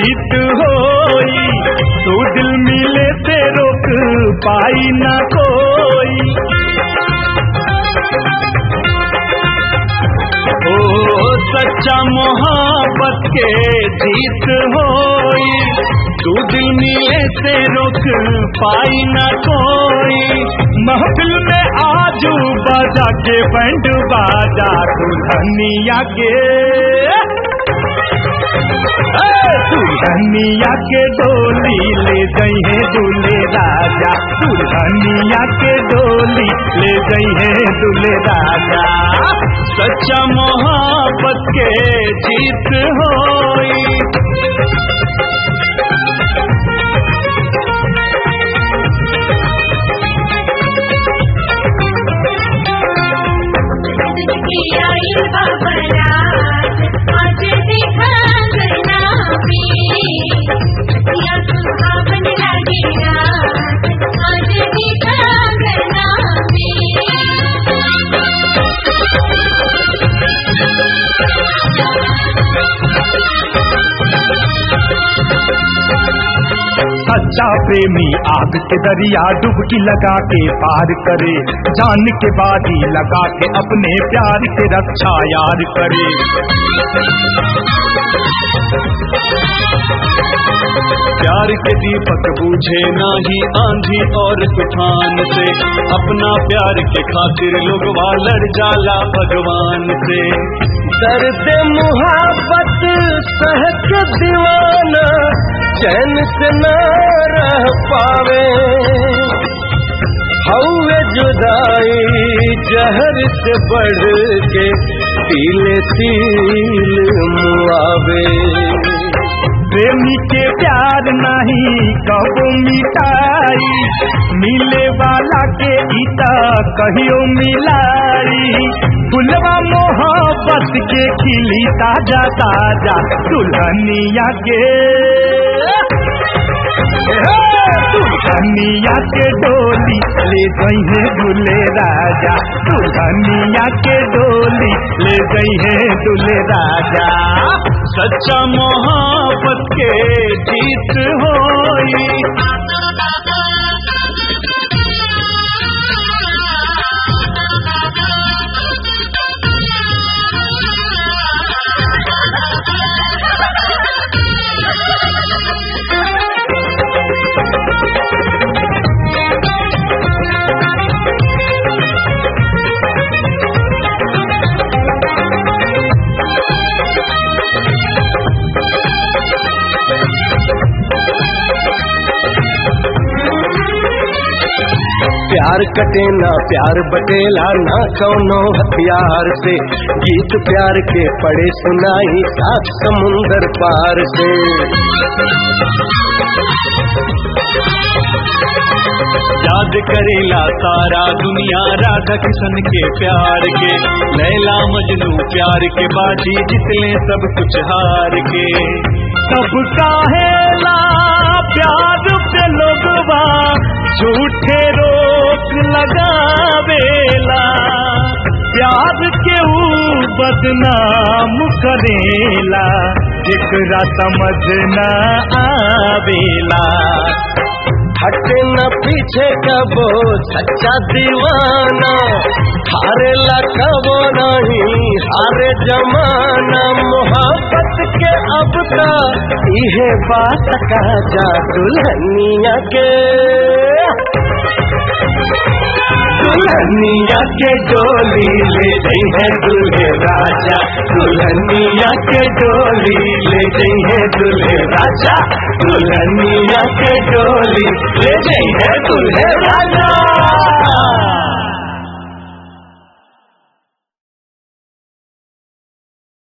जीत होई तू दिल मिले से रोक पाई ना कोई ओ सच्चा मोहब्बत के जीत होई तू दिल मिले से रोक पाई ना कोई महफिल में आजू बाजा के बैंड बाजा दुल्हनिया के दुल्हनिया के डोली ले गई है दूल्हे राजा दुल्हनिया के डोली ले गई है दूल्हे राजा सच्चा मोहब्बत के जीत होई आई बाबरात आज देखा करना या सुहावन लगे रात आज देखा करना सच्चा प्रेमी आग के दरिया डुबकी लगा के पार करे जान के बाजी लगा के अपने प्यार के रक्षा यार करे प्यार के दीपक बूझे नाही आंधी और तूफान से अपना प्यार के खातिर लोग लड़ जाला भगवान से दर्द मुहाबत सह के दीवाना चैन से न रह पावे हौवे जुदाई जहर से बढ़ के तिले तिल मुआवे प्रेमी के प्यार नहीं कबो मिटाई मिले वाला के इता कहियो मिलाई फुलवा मोहब्बत के खिली ताजा ताजा दुल्हनिया के दुल्हनिया के डोली ले गई है दूल्हे राजा दुल्हनिया के डोली ले गई है दूल्हे राजा सच्चा मोहब्बत के जीत होई प्यार कटे ना प्यार बटेला ना कौनो हथियार से गीत प्यार के पड़े सुनाई सात समुंदर पार से याद करेला सारा दुनिया राधा किशन के प्यार के लैला मजनू प्यार के बाजी जितने सब कुछ हार के सब काहेला प्यार पे लोगवा झूठे रोक लगावेला प्यार के ऊ बदनाम करेला जेकरा समझ न आवेला हटे न पीछे कबो सच्चा दीवाना हारे ला कबो नहीं हारे जमाना मोहब्बत के अब का इहे बात का जा दुल्हनिया के दुल्हनिया के डोली ले गई है दूल्हे राजा दुल्हनिया के डोली ले गई है दूल्हे राजा दुल्हनिया के डोली ले गई है दूल्हे राजा